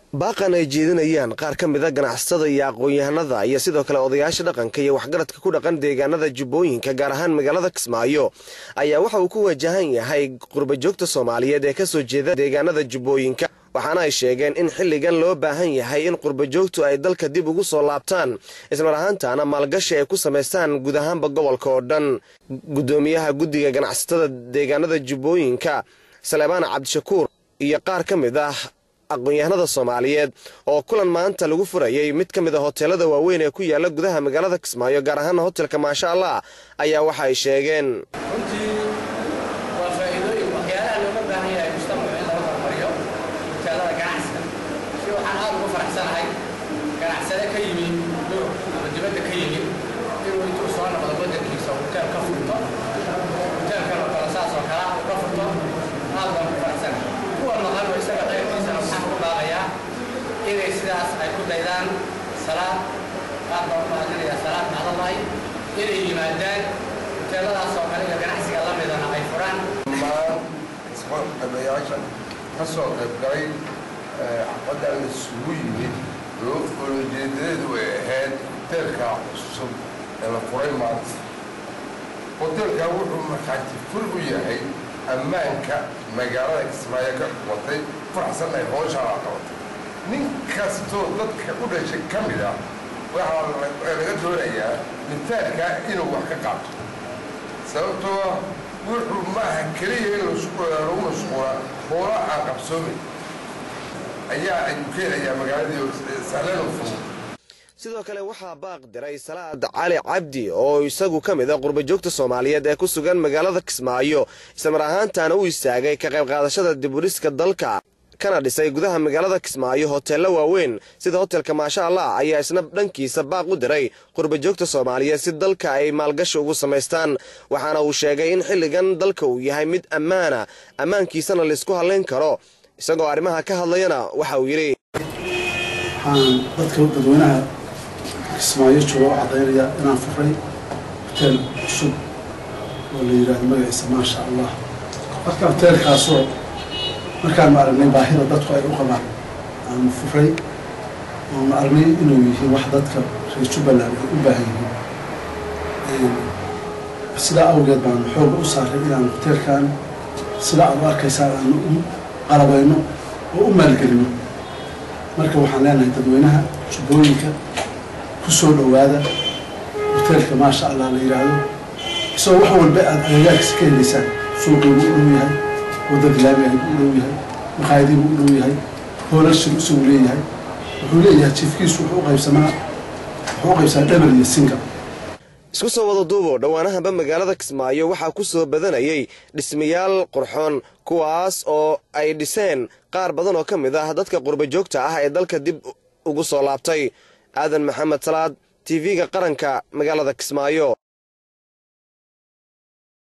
baaqan ay jeedinayaan qaar ka mida ganacsatada iyo aqoon-yahanada iyo sidoo kale odayaasha dhaqanka iyo waxgaradka ku dhaqan deegaanada jubbooyinka gaar ahaan magaalada kismaayo ayaa waxa uu ku wajahan yahay qurbajoogta soomaaliyeed ee kasoo jeeda deegaanada jubbooyinka waxaana ay sheegeen in xilligan loo baahan yahay in qurbajoogtu ay dalka dib ugu soo laabtaan ismar ahaantaana maalgashi ay ku samaystaan guud ahaanba gobolka oo dhan guddoomiyaha guddiga ganacsatada deegaanada jubbooyinka saleebaan cabdishakuur iyo qaar ka mid ah aqoon-yahanada soomaaliyeed oo kulan maanta lagu furayay mid ka mid a hoteelada waaweyn ee ku yaala gudaha magaalada kismaayo gaar ahaana hotelka maasha allah ayaa waxa ay sheegeen runtii waa faa'iidooyin waxyaalaha looga baahan yahay mujtamacu in laga hormariyo hoteelada ganacsiga si waxaan aad ugu faraxsanahay ganacsade ka yimi yurub ama dibadda ka yimi inuu intuu soo noqdo waddankiisa hoteel ka furto hoteelkan oo kale saas oo kale uu ka furto aad baan ku faraxsanahay kuwa maqan oo isaga qaybkiisana waxaan ku baaqayaa inay sidaas ay ku daydaan salaad aad baan ku mahadinayaa salaad macdallahi inay yimaadaan hoteeladaas oo kale iyo ganacsiga la midana ay furaan dhammaan isqabayaasha ka soo qayb galay xafaddan isugu yimid oo olojeedadeedu ay ahayd hoteelka cusub ee la furay maanta hoteelka wuxuu markhaati fur u yahay ammaanka magaalada kismaayo ka watay faraxsan ay hooshaa qabatay nin kastoo dadka u dhashay ka mid ah waxaa laga doonayaa mitaanka inuu wax ka qaato sababtoo ah wuxuu maaha keliya in lagu mashquula hoola aan qabsoomin ayaa ayuu keenayaa magaaladii sahlan oo fudud sidoo kale waxaa baaq diray salaad cali cabdi oo isagu ka mid a qurbajoogta soomaaliyeed ee ku sugan magaalada kismaayo islamar ahaantaana u istaagay ka qayb qaadashada dibudhiska dalka kana dhisay gudaha magaalada kismaayo hoteello waaweyn sida hotelka maasha allah ayaa isna dhankiisa baaq u diray qurbajoogta soomaaliyeed si dalka ay maalgashi ugu samaystaan waxaana uu sheegay in xilligan dalka uu yahay mid ammaana ammaankiisana laysku hallayn karo isagoo arrimaha ka hadlayana waxa uu yidhi waxaan dadka dadweynaha kismaayo jooga u caddaynaya inaan furay hoteel cusub oo la yidhaahdo magaciisa maasha allah marka hoteelkaasoo markaanu aragnay baahida dadku ay u qabaan aanu furay oonu aragnay inuu yihiin wax dadka reer jubbaland ay u baahan yihiin sidaa awgeed baanu xooga u saaray inaanu hoteelkan sida aad u arkaysaan aanu u qalabayno oo u maalgelino marka waxaan leenahay dadweynaha jubbooyinka ku soo dhowaada hoteelka maasha allah la yidhaahdo isagoo wax walba aad agagaarkiisa ka helaysaan suuqiibuu u dhow yahay wadda bilaabiahay buu u dhow yahay maqaayadiibuu u dhow yahay hoolashiu isagu leeyahay wuxuu leeyahay jiifkiisu wuxuu u qaybsamaa wuxuu u qaybsamaa dhabar iyo singal isku soo wada duubo dhowaanahanba magaalada kismaayo waxaa ku soo badanayay dhismayaal qurxoon kuwaas oo ay dhiseen qaar badan oo ka mid ah dadka qurbajoogta ah ee dalka dib ugu soo laabtay aadan maxamed salaad tv-ga qaranka magaalada kismaayo